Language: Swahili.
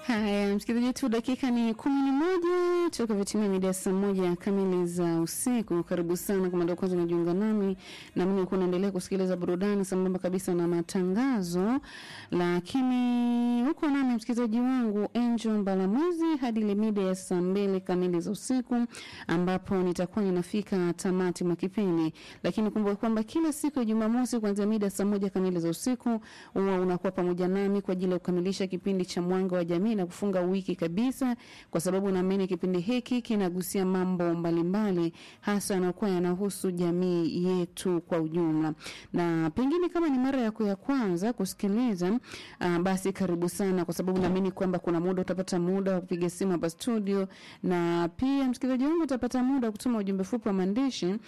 Haya, msikilizaji wetu, dakika ni kumi na moja toka vitimia mida ya saa moja kamili za usiku. Karibu sana kama ndio kwanza unajiunga nami, na mimi kuwa naendelea kusikiliza burudani sambamba kabisa na matangazo, lakini huko nami msikilizaji wangu Angel Mbalamwezi hadi ile mida ya saa mbili kamili za usiku, ambapo nitakuwa ninafika tamati mwa kipindi. Lakini kumbuka kwamba kila siku ya Jumamosi kuanzia mida ya saa moja kamili za usiku huwa unakuwa pamoja nami kwa ajili ya kukamilisha kipindi cha Mwanga wa Jamii na kufunga wiki kabisa, kwa sababu naamini kipindi hiki kinagusia mambo mbalimbali, hasa yanayokuwa yanahusu jamii yetu kwa ujumla. Na pengine kama ni mara yako ya kwanza kusikiliza, uh, basi karibu sana, kwa sababu naamini kwamba kuna muda utapata muda wa kupiga simu hapa studio, na pia msikilizaji wangu utapata muda wa kutuma ujumbe fupi wa maandishi